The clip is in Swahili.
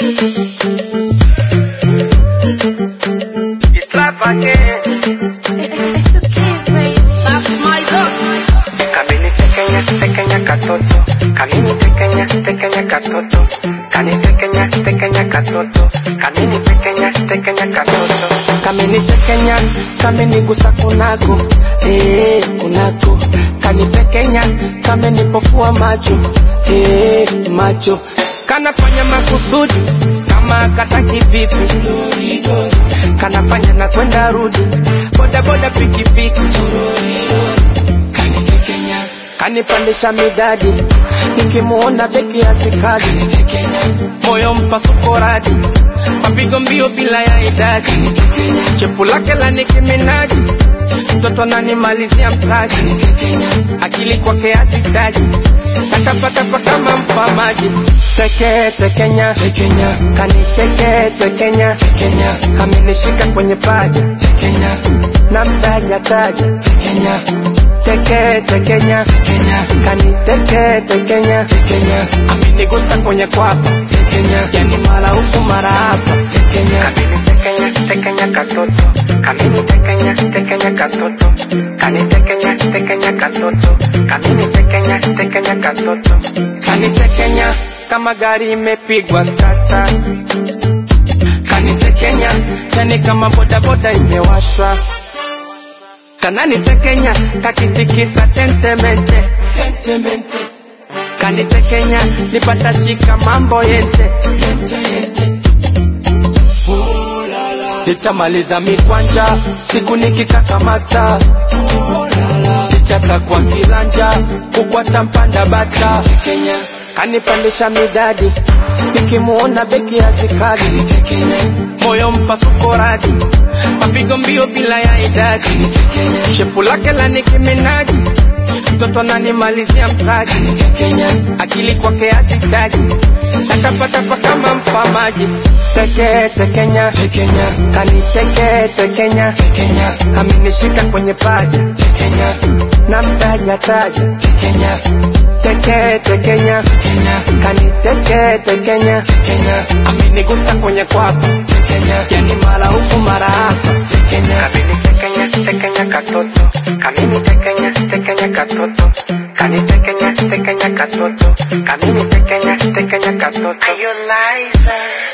It's life again. It's the kids, baby. That's my dog. Kamini tekenya tekenya katoto kamini tekenya tekenya katoto kani tekenya tekenya katoto kamini tekenya tekenya katoto kamini tekenya kamini gusa kunako eh kunako kani tekenya kamini pofua macho eh macho kanafanya makusudi kama kataki vipi kanafanya na kwenda rudi boda boda pikipiki kanitekenya kanipandisha midadi nikimuona beki ya sikadi moyo mpasuko radi mapigo mbio bila ya idadi chepu lake la nikiminaji mtoto ananimalizia mtaji akili kwake hazitaji takapatapa kama mpamaji teke tekenya tekenya kaniteke tekenya tekenya kamenishika kwenye paja tekenya na mtaja taja tekenya teke tekenya tekenya kaniteke tekenya tekenya amenigusa kwenye kwapa tekenya yani mara huku mara hapa tekenya kamini tekenya tekenya katoto kamini tekenya tekenya katoto kani tekenya tekenya katoto kamini tekenya tekenya katoto kani tekenya kama gari imepigwa stata kani tekenya yani kama bodaboda imewashwa kanani tekenya kakitikisa tentemente tentemente kanitekenya nipata shika mambo yente yente yente nitamaliza mikwanja siku nikikakamata nichata kwa kilanja kukwata mpanda bata kanipandisha midadi nikimuona beki ya zikadi moyo mpasuko radi mapigo mbio bila ya idadi shepu lake la nikiminaji mtoto ananimalizia mtaji akili kwake hazitaji takapatapa kama mpamaji teke tekenya tekenya kaniteke tekenya tekenya amenishika kwenye paja tekenya na mtaja taja tekenya teke tekenya tekenya kaniteke tekenya tekenya amenigusa kwenye kwapa tekenya yani mara huku mara hapa tekenya kamini tekenya tekenya katoto kamini tekenya tekenya katoto kani tekenya tekenya katoto kamini tekenya tekenya katoto Are you liar?